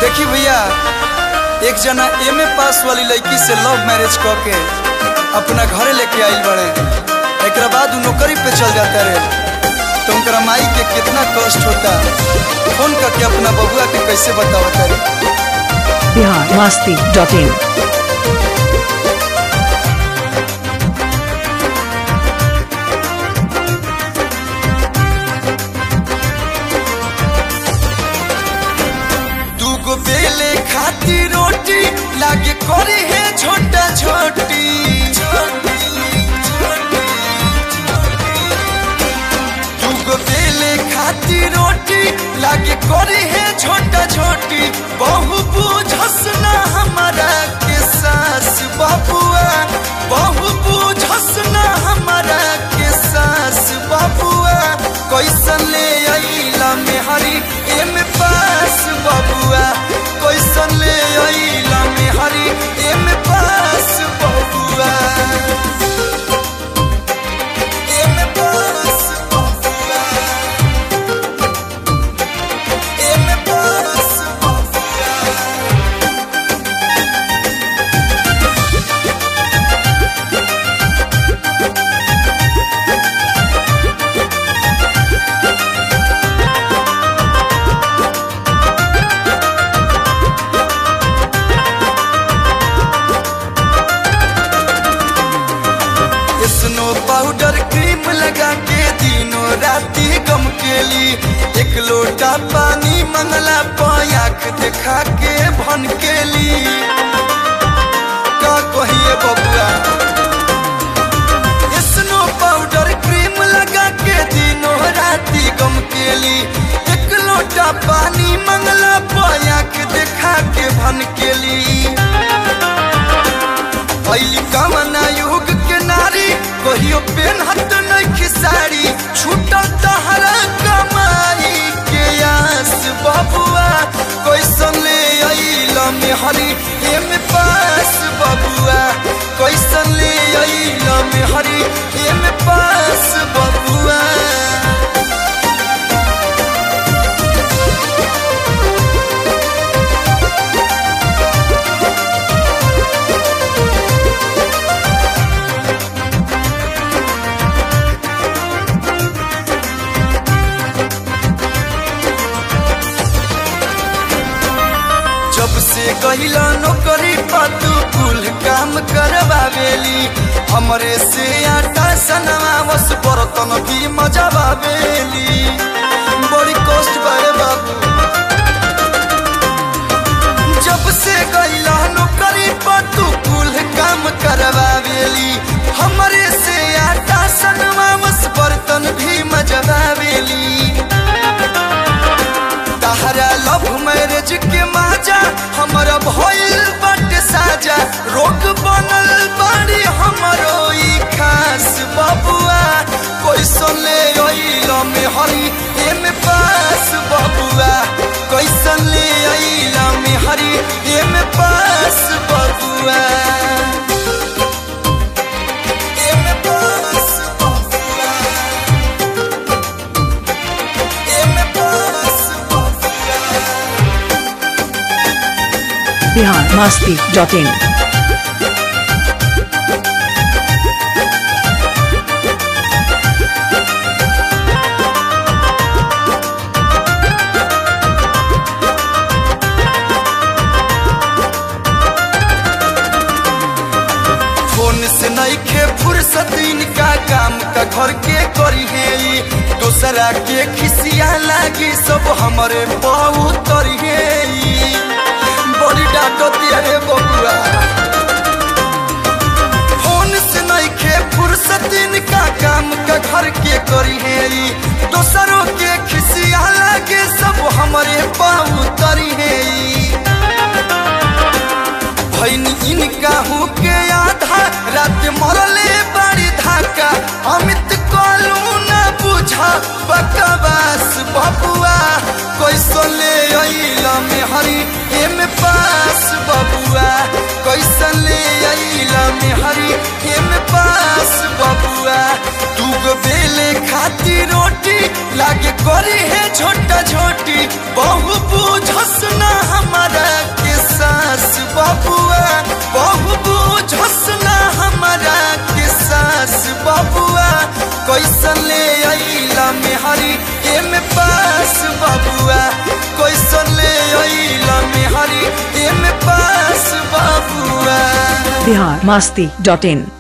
देखी भैया एक जना एम ए पास वाली लड़की से लव मैरिज क के अपना घरे लेके आइल बड़े एक बाद उ नौकरी पे चल जाता रहे तो उनकरा माई के कितना कष्ट होता फोन करके अपना बबुआ के कैसे बतावता रे बिहार मस्ती डॉट इन दूगो बेले खाती रोटी लागे करे है छोटा छोटी दूगो बेले खाती रोटी लागे करे है छोटा छोटी बहु बुझस ना हमारा के सास बाबुआ बहु बुझस ना हमारा के सास बाबुआ कैसन ले अइला मेहरी एम पास बबुआ कैसन ले अइला मेहरी एम पास बबुआ एम पास बबुआ एम पास बबुआ स्नो पाउडर क्रीम लगा के दिनों राती गम के ली एक लोटा पानी मंगला पायाक देखा के भन के ली का कहिए बबुआ स्नो पाउडर क्रीम लगा के दिनों राती गम के ली एक लोटा पानी मंगला पायाक देखा के भन के ली भैली कमना युग के नारी कहियो पेनहत नहीं साड़ी छूटल तहरा कमाई के आस बबुआ कैसन ले अइल मेहरी एम पास बबुआ कैसन ले अइल मेहरी एम पास बबुआ जब से कहिला नौकरी पातू कुल काम करवावेली हमरे से आटा सनवा बस बर्तन भी मजावेली बड़ी कष्ट बारे बाबू जब से गईला नौकरी पातू कुल काम करवावेली हमरे से आटा सनवा बस बर्तन भी मजावेली तहरा लव मैरिज के माजा हमारा भइल बाटे साजा रोग बनल बाड़ी हमरो ई खास बबुआ कैसन ले अइल मेहरी एम पास बबुआ कैसन ले अइल मेहरी एम पास बबुआ एम पास बबुआ एम पास बबुआ बिहार मस्ती डॉट इन फोन से नहीं खे फुर्सत इनका काम का घर के करी है ई। दूसरा के खिसिया लागी सब हमारे बहु तरी है ई। बड़ी डांटो रे बबुआ फोन से नहीं खे फुर्सत इनका काम का घर के करी है ई। दूसरों के खिसिया लागे सब हमारे बहु तरी है ई। भैन इनका हूँ के आधा रात मरले बड़ी धाका अमित कलू न बुझा बकवास बबुआ कैसन ले अइल मेहरी एम पास बबुआ कैसन ले अइल मेहरी एम पास बबुआ दूगो बेले खाती रोटी लागे करी है छोटा छोटी बहु बुझस ना हमारा कैसन ले अइला मेहरी एमे पास बबुआ कैसन ले अइला मेहरी एमे पास बबुआ बिहार मस्ती डॉट इन